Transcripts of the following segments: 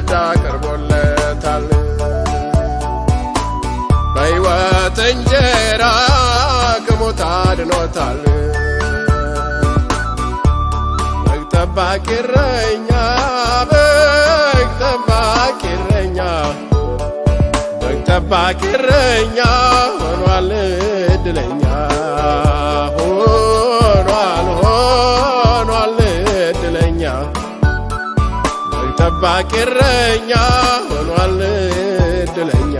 ማዕድ አቅርቦለታል። በሕይወት እንጀራ ከሞት አድኖታል። በግ ጠባቂ እረኛ በግ ጠባቂ እረኛ በግ ጠባቂ እረኛ ሆኗል እድለኛ ሆኗል ሆኗል እድለኛ በግ ጠባቂ እረኛ ሆኗል እድለኛ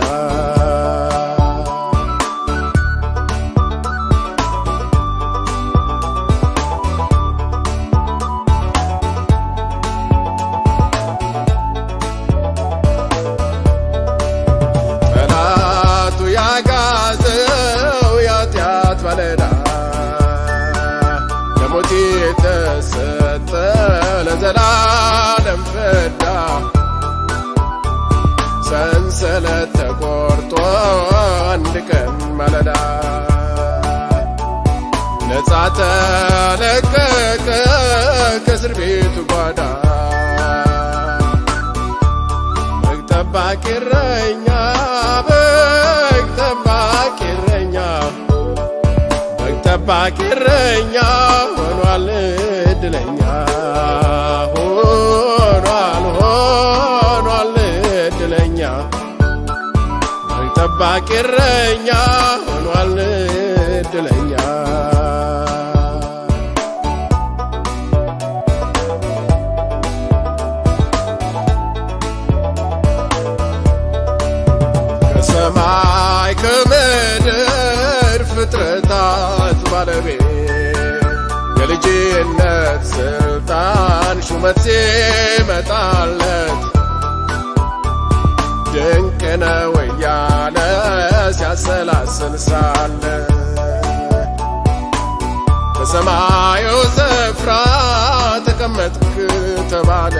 ጠላቱ ያጋዘው የኃጢአት ባለዕዳ ለሞት የተሰጠ ለዘላለም ፍዳ ሰንሰለት ተቆርጦ አንድ ቀን ማለዳ ነፃ ተለቀቀ ከእስር ቤቱ ጓዳ በግ ጠባቂ እረኛ በግ ጠባቂ እረኛ በግ ጠባቂ እረኛ ሆኗል እድለኛ ሆኗል ሆኗል እድለኛ በግ ጠባቂ እረኛ ሆኗል እድለኛ ከሰማይ ከምድር ፍጥረታት ባለቤት የልጅነት ስልጣን ሹመት ሲመጣለት ድንቅ ነው እያለ ሲያሰላስል ሳለ በሰማዩ ስፍራ ተቀመጥክ ተባለ።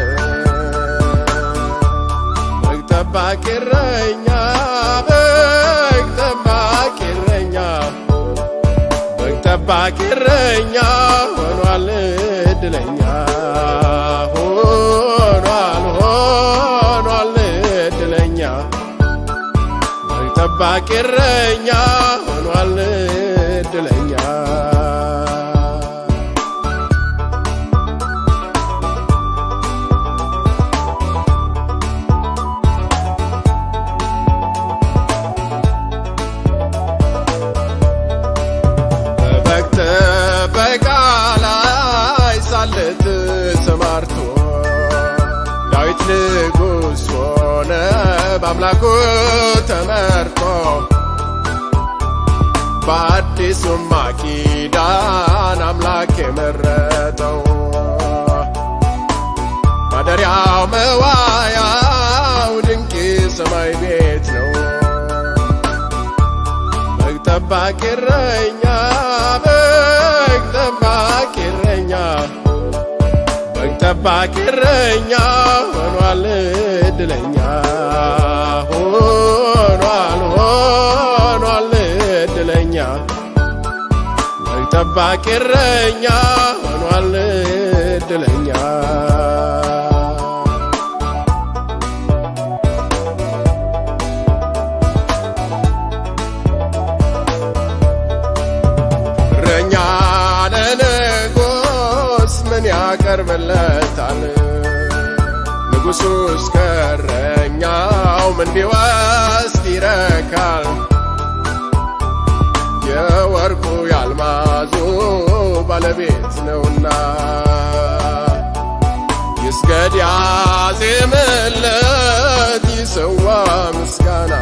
በግ ጠባቂ እረኛ በግ ጠባቂ እረኛ በግ ጠባቂ እረኛ ሆኗል እድለኛ ሆኗል ሆኗል እድለኛ በግ ጠባቂ እረኛ ሆኗል እድለኛ በበግ ጥበቃ ላይ ሳለ ተሰማርቶ ዳዊት ንጉሥ ሆነ በአምላኩ ተመርቶ በአዲሱም ኪዳን አምላክ የመረጠው ማደሪያው መዋያው ድንቅ ሰማይ ቤት ነው። በግ ጠባቂ እረኛ በግ ጠባቂ እረኛ በግ ጠባቂ እረኛ ሆኗል እድለኛ ሆኗል ሆኗል እድለኛ በግ ጠባቂ እረኛ ሆኗል እድለኛ እረኛ ለንጉሥ ምን ያቀርብለታል? ንጉሡ እስከ እረኛው ምን ቢወስድ ይረካል? የወርቁ ያልማዙ ባለቤት ነውና ይስገድ ያዜምለት ይሰዋ ምስጋና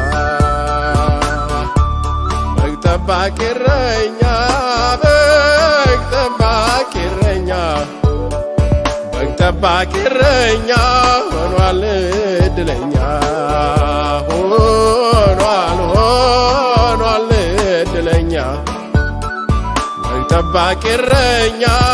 በግ ጠባቂ እረኛ በግ ጠባቂ እረኛ በግ ጠባቂ እረኛ ሆኗል እድለኛ ሆኗል ሆኗል እድለኛ በግ ጠባቂ እረኛ